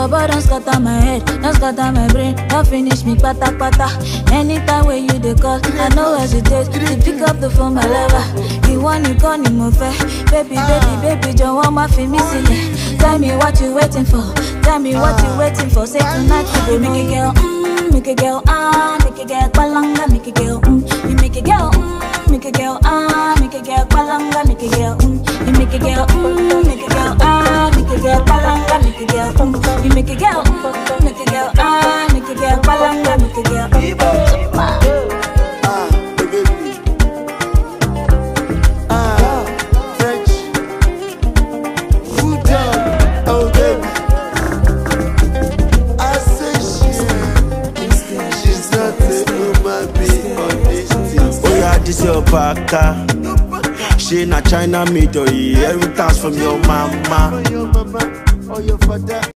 boy don't scatter my head, don't scatter my brain, don't finish me pata pata. Anytime when you dey call, I no hesitate to pick up the phone, my lover. You want you call me more fair, baby, baby, baby, jọ̀wọ́ má fi mí sílẹ̀. Tell me what you waiting for, tell me what you waiting for. Say tonight you go make a girl, mm, make a girl, ah, make a girl, palanga, make a girl, mm, you make a girl, mm, make a girl, ah, make a girl, palanga, make a girl, mm, you make a girl, mm, make a girl, ah, make a girl, palanga, make a girl, mm, you make a girl, mm, make a girl, ah, make a girl, palanga, make a girl, mm. Ah, baby. Ah, French. Good job, oh baby. I say she's she's not a human being on this thing. Oh yeah, this your baka. She na China made oh yeah, every task from your mama. Oh, your mama, oh, your father.